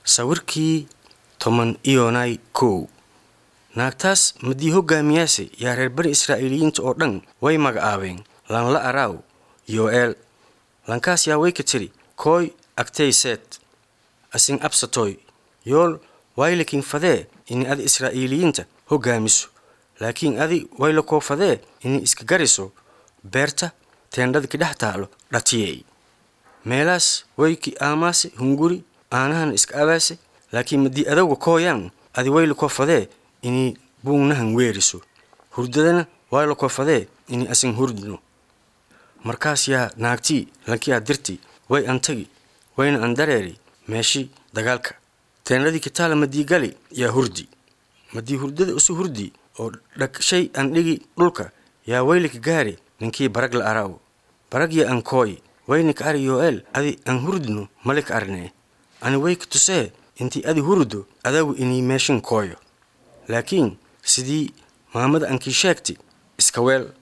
sawirkii toban iyonay kow naagtaas madii hoggaamiyaase yaa reer bani israa'iiliyiinta oo dhan way magacaabeen lanla araaw yo'eel lankaas yaa way ka tiri kooy agtayseet asin absatoy yool waylakin fadee ini adi israa'iiliyiinta hoggaamiso laakiin adi wayla koo fadee ini iska gariso beerta teendhada kidhex taalo dhatiyey meelaas wayki aamaase hunguri aanahana iska abaase laakiin madii adowga kooyaan adi wayla koo fadee ini buugnahan weeriso hurdadana wayla koo fadee ini asin hurdno markaas yaa naagtii lankiyaa dirti way antagi wayna andareeri meeshi dagaalka teendhadii kitaala madii gali yaa hurdi madii hurdada usi hurdi oo dhagshay andhigi dhulka yaa waylika gaari ninkii barag la araaw barag ya an kooy waynika ari yo'eel adi an hurdno malika arnee ani wayka tusee intii adi hurdo adagu inii meeshin kooyo laakiin sidii maamada ankii sheegti iska weel